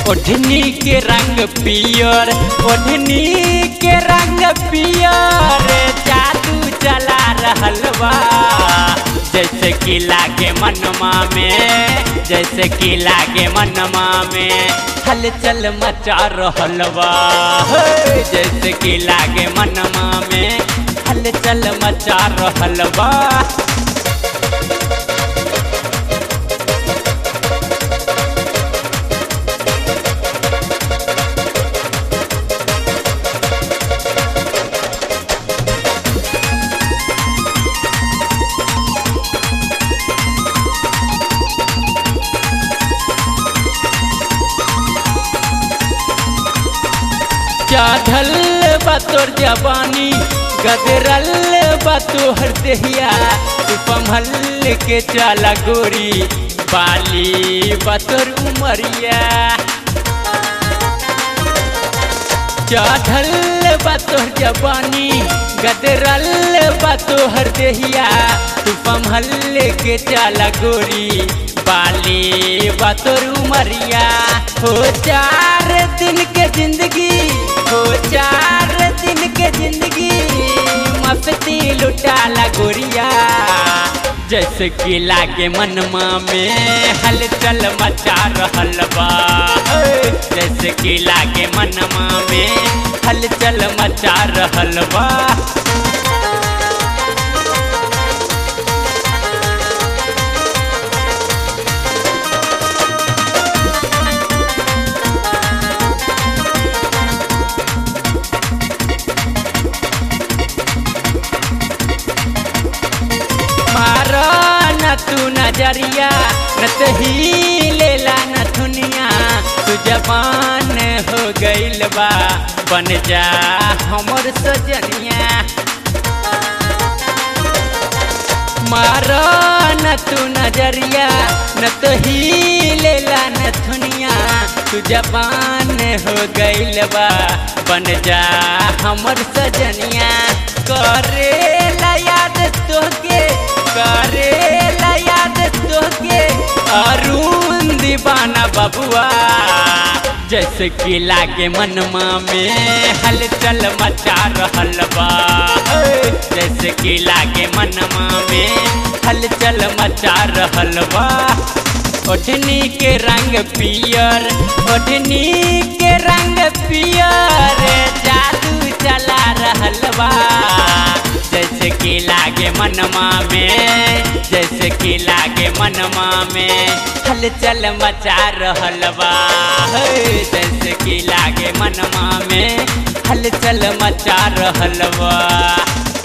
ओढ़नी के रंग पियर ओढ़नी के रंग पियर जादू चला रहल बा जैसे कि लागे मनमा में जैसे कि लागे मनमा में हलचल मचा रहल बा हे, जैसे कि लागे मनमा में हलचल मचा रहल बा चढ़ल बतोर जवानी गदरल बतोहर देहिया तू संभल के चला गोरी बाली बतोर उमरिया चढ़ल बतोहर जवानी गदरल बतोहर देहिया तू संभल के चला गोरी बाली बतोर उमरिया हो चार दिन के जिंदगी हो चार दिन के जिंदगी मस्ती लुटाला गोरिया जैसे कि लागे मनमा में हलचल मचा रहल बा हे, जैसे कि लागे मनमा में हलचल मचा रहल बा मारा न तू नजरिया न तही लेला न दुनिया तू जवान हो गइल बा बन जा हमर सजनिया मारा न तू नजरिया न तही लेला न दुनिया तू जवान हो गइल बा बन जा हमर सजनिया करे याद तोके करे याद तोके अरुण दीवाना बबुआ जैसे कि लागे मनमा में हलचल मचा रहल बा हे, जैसे कि लागे मनमा में हलचल मचा रहल बा ओढ़नी के रंग पियर ओढ़नी के रंग पियर जादू चला रहल बा जैसे कि लागे मनमा में जैसे कि लागे मनमा में हलचल मचा रहल बा हे, जैसे कि लागे मनमा में हलचल मचा रहल बा